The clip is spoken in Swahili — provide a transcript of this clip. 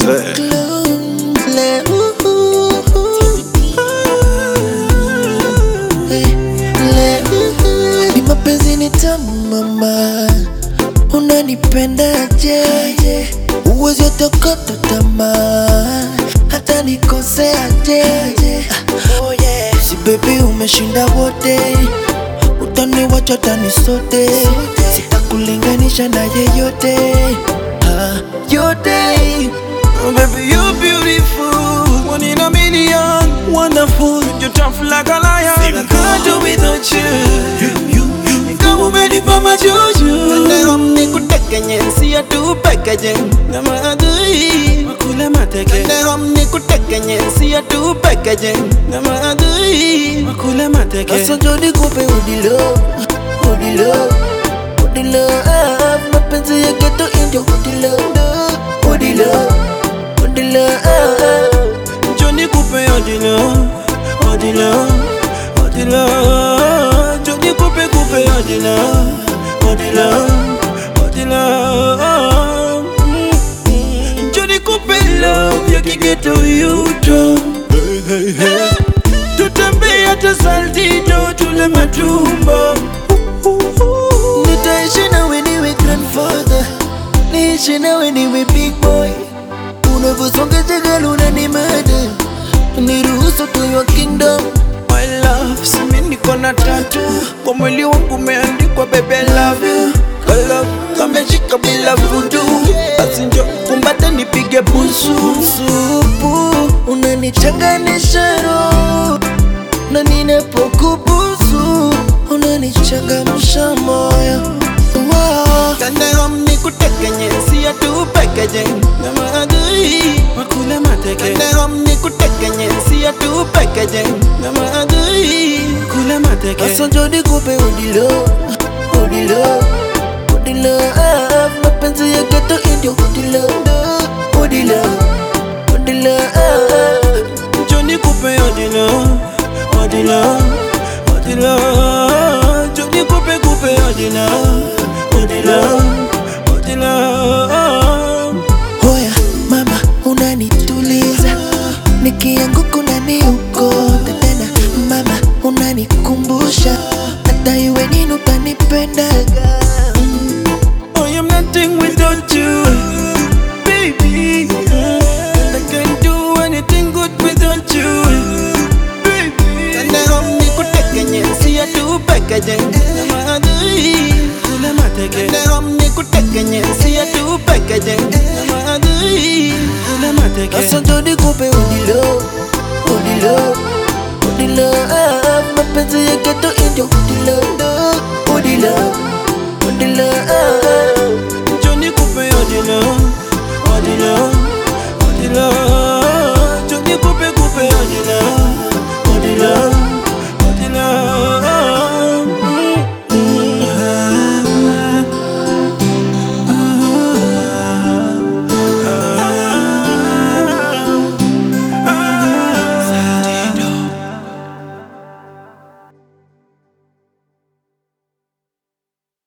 Le- uh, uh, uh. Eh, le- uh, uh. Ni mapenzi ni tamu mama, unanipendaje? Uwezi otokota tamaa, hata nikoseaje? Oh yeah. Si baby umeshinda wote, utaniwacha tani sote, sitakulinganisha na yeyote ah, yote Oh, baby, you're beautiful. One in a million. Wonderful. You're tough like a lion. I can't do without you. You, you, you. Kama umenipa majuju. Leo nikutekenye siya tu pekeje Na maadui. Makule mateke. Leo nikutekenye siya tu pekeje Na maadui. Makule mateke. Sasa njo nikupe udilo Udilo Udilo ah, Mapenzi ya geto indio Udilo Udilo Udilo ah, Johnny Coupe odilo. Odilo. Odilo. Johnny Coupe Coupe odilo. Odilo. Odilo. Mm. Johnny Coupe love yakigeto yuto. Hey, hey, hey. Tutembea hata saltito tule matumbo. Nitaishi nawe niwe grandfather Niishi nawe niwe big boy Unavyosonga jagala unanimada Niruhusu to your kingdom My love, simi niko na tatu kwa mwili wangu umeandikwa baby I love you. Kala kameshika bila vudu, basi njo kumbate nipige busu. Supu unanichanganisha roho na ninapokubusu unanichangamsha moyo wow. Kandahom nikutekenye siya tu pekeje na maadui makule mateke. Kandahom nikutekenye siya tu pekeje na maadui kule mateke. Sasa njo nikupe udilo udilo udilo ah, mapenzi ya geto indio udilo udilo udilo ah, Johnny Coupe odilo, odilo, odilo. Johnny Coupe Coupe odilo, odilo, odilo. Hoya mama unanituliza nikianguka unaniokota tena mama unanikumbusha hata iwe nini utanipendaga I am nothing without you, baby. And I can't do anything good without you, baby. Kandahom nikutekenye siya tu pekeje Na maadui, kule mateke. Kandahom nikutekenye siya tu pekeje Na maadui, kule mateke. Sasa njo nikupe udilo udilo udilo ah, mapenzi ya geto indio udilo udilo udilo ah. Johnny Coupe odilo, odilo, odilo.